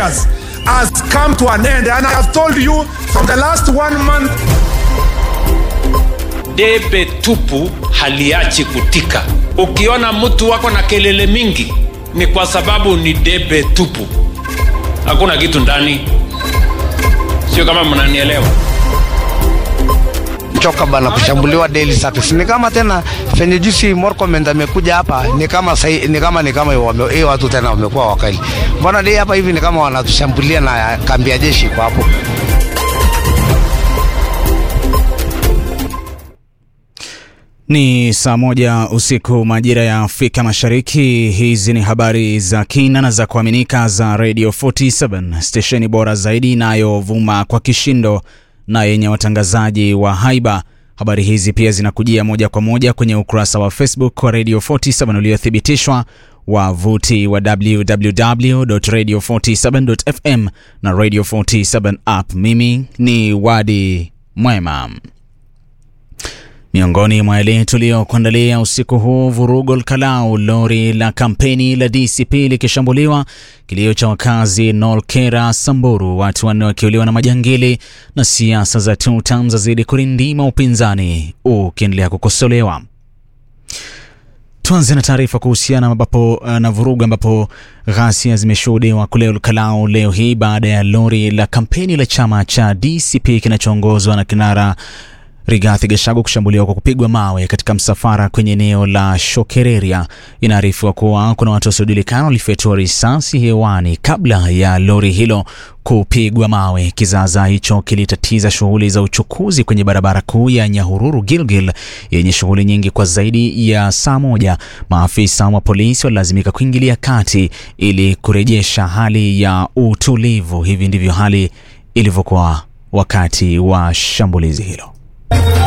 years has come to an end. And I have told you from the last one month. debe tupu haliachi kutika. Ukiona mtu wako na kelele mingi, ni kwa sababu ni debe tupu, hakuna kitu ndani. Sio kama mnanielewa? choka bana kushambuliwa daily service. Ni kama tena fenye jusi Murkomen amekuja hapa ni kama sai, ni kama ni kama wame, hii watu tena wamekuwa wakali. Mbona dei hapa hivi ni kama wanatushambulia na kambi ya jeshi kwa hapo. Ni saa moja usiku majira ya Afrika Mashariki. Hizi ni habari za kina na za kuaminika za Radio 47 stesheni bora zaidi inayovuma kwa kishindo na yenye watangazaji wa haiba. Habari hizi pia zinakujia moja kwa moja kwenye ukurasa wa Facebook wa Radio 47 uliothibitishwa, wavuti wa www.radio47.fm na Radio 47 app. Mimi ni Wadi Mwema. Miongoni mwa yale tuliyokuandalia usiku huu: vurugo Kalau, lori la kampeni la DCP likishambuliwa, kilio cha wakazi Nolkera, Samburu, watu wanne wakiuliwa na majangili, na siasa za two term zazidi kurindima, upinzani ukiendelea kukosolewa. Tuanze na taarifa kuhusiana ambapo na vurugu ambapo ghasia zimeshuhudiwa kule Olkalau leo hii baada ya lori la kampeni la chama cha DCP kinachoongozwa na kinara Rigathi Gachagua kushambuliwa kwa kupigwa mawe katika msafara kwenye eneo la Shokereria. Inaarifiwa kuwa kuna watu wasiojulikana walifyatua risasi hewani kabla ya lori hilo kupigwa mawe. Kizaazaa hicho kilitatiza shughuli za uchukuzi kwenye barabara kuu ya Nyahururu Gilgil yenye shughuli nyingi kwa zaidi ya saa moja. Maafisa wa polisi walilazimika kuingilia kati ili kurejesha hali ya utulivu. Hivi ndivyo hali ilivyokuwa wakati wa shambulizi hilo.